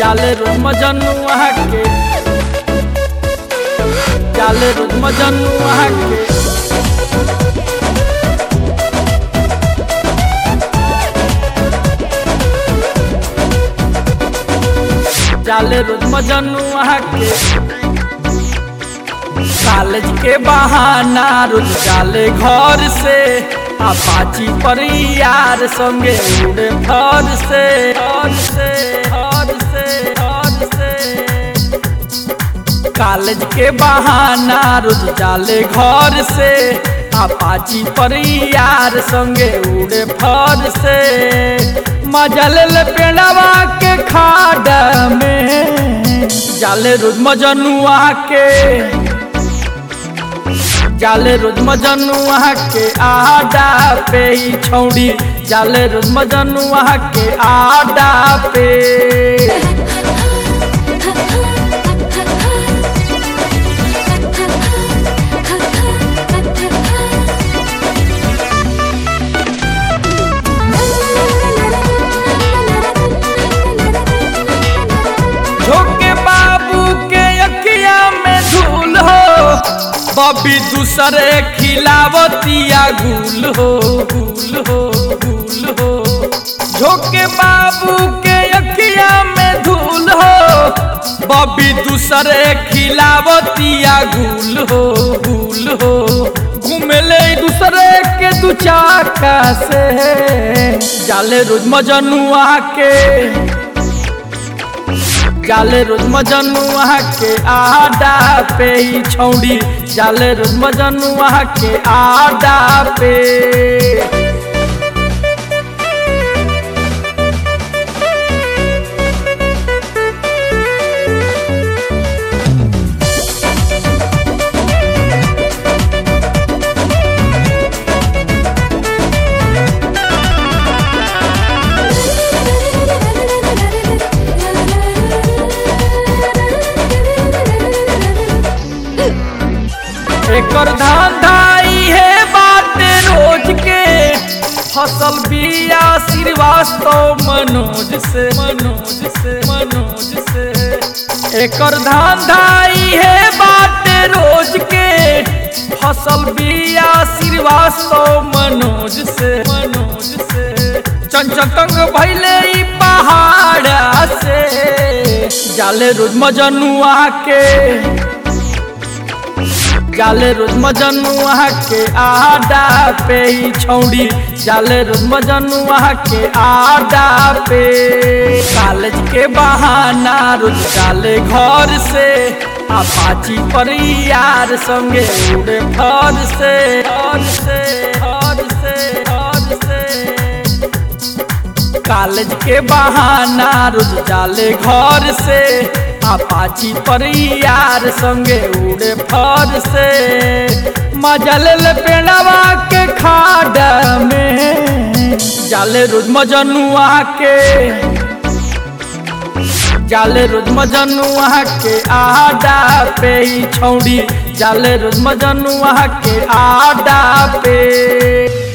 जाले रोज मजनुआ के जाले रोज मजनुआ के जाले रोज मजनुआ के कॉलेज के बहाना रोज जाले घर से अपाची पर यार संगे उड़े फर से फर से फर से फर से कॉलेज के बहाना रोज जाले घर से अपाची पर यार संगे उड़े फर से मजा ले ले पेड़वा के खाड में जाले रोज मजनुआ के जाले रोज मजनुआ के आडा पे ही छौड़ी जाले रोज मजनुआ के आडा पे झोंके बाबू के अखिया में धूल हो बबी दूसरे खिलावतिया गुल हो गुल हो गुल हो झोंके बाबू के अखिया में धूल हो बबी दूसरे खिलावतिया गुल हो गुल हो घूमेले दूसरे के दू चाका से जाले रोज मजनुआ के जाले रोज मजनुआ के आडा पे ही छौड़ी जाले रोज मजनुआ के आडा पे एकर धंधाई है बाटे रोज के फसल बिया श्रीवास्तव मनोज से मनोज से मनोज से एकर धंधाई है बाटे रोज के फसल बिया श्रीवास्तव मनोज से मनोज से चंचतंग भैले ई पहाड़ से जाले रोज मजनुआ के जाले रोज मजनुआ के आडा पे ही छौड़ी जाले रोज मजनुआ के आडा पे कॉलेज के बहाना रोज जाले घर से अपाची पर यार संगे उड़े फर से फर से फर से फर से कॉलेज के बहाना रोज जाले घर से अपाची पर यार संगे उड़े फर से मजा ले ले पेड़वा के खाड में जाले रोज मजनुआ के जाले रोज मजनुआ के आडा पे ही छौड़ी जाले रोज मजनुआ के आडा पे